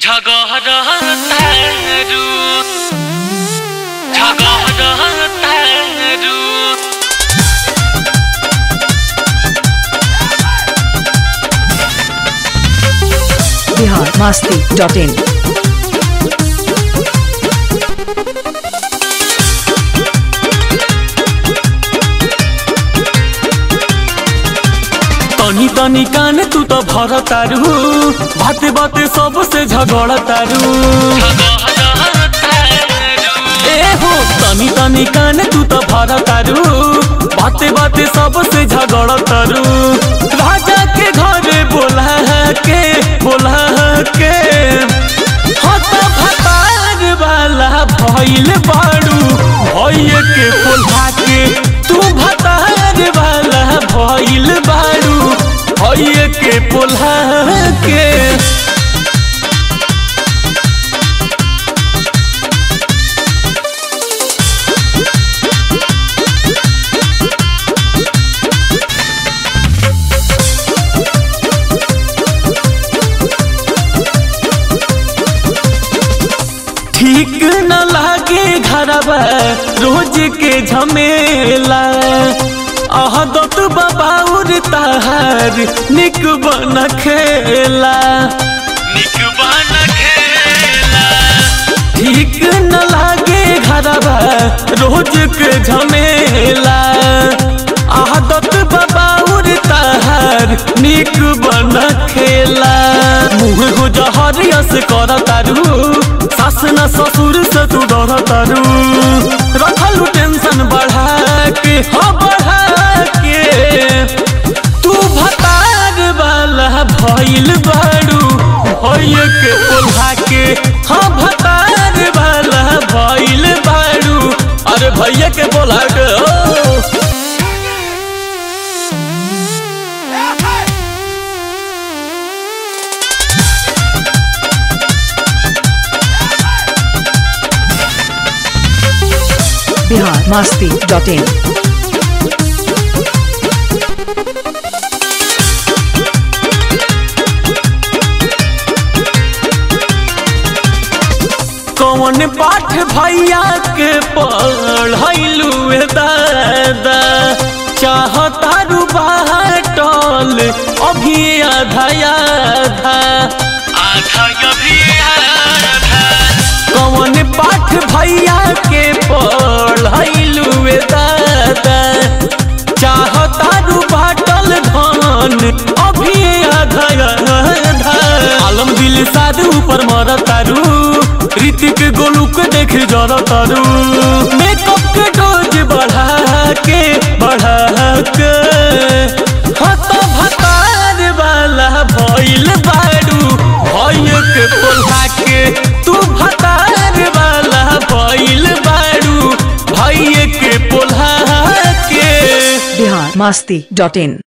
झगहर तारू झगहर तारू बिहार मस्ती dot in तनी तनी कान तू तो भर तारू बाते बाते सबसे झगड़ तारू झगहर तारू ए हो तनी तनी कान तू तो भर तारू बाते बाते सबसे झगड़ तारू राजा के घरे बोला के बोला के हत भतार वाला भइल बाड़ू भइए के बोला के तू भतार वाला भइल बाड़ू भइए के बोला के ठीक न लागे घरवा रोज के झमेला अहदत बबाउर तहार निक बन खेला निक बन खेला ठीक न लागे घरवा रोज के झमेला आदत बबाउर तहार निक बन खेला मुँह हो जहरियस कर तारू सास न ससुर से तू डर तारू रखलू टेंशन बढ़ा के हाँ बढ़ा के तू भतार वाला भइल बाड़ू भइए के बोला के हाँ भतार वाला भइल बाड़ू अरे भैया के बोला के ओ बिहार मस्ती डॉट इन कौन पाठ भैया के पढ़ैलू दादा चाहतारू बाटल अभी आधा आधा आधा अभी आधा कौन पाठ भैया के पढ़ैलू दादा चाहतारू बाटल धन अभी आधा आधा आलम दिल साध ऊपर मर तारू ऋतिक गोलू के देख जर तारू मेकअप के डोज बढ़ा के बढ़ा के हत भतार वाला भइल बाड़ू भइए के बोला के तू भतार वाला भइल बाड़ू भइए के बोला के बिहार मस्ती डॉट इन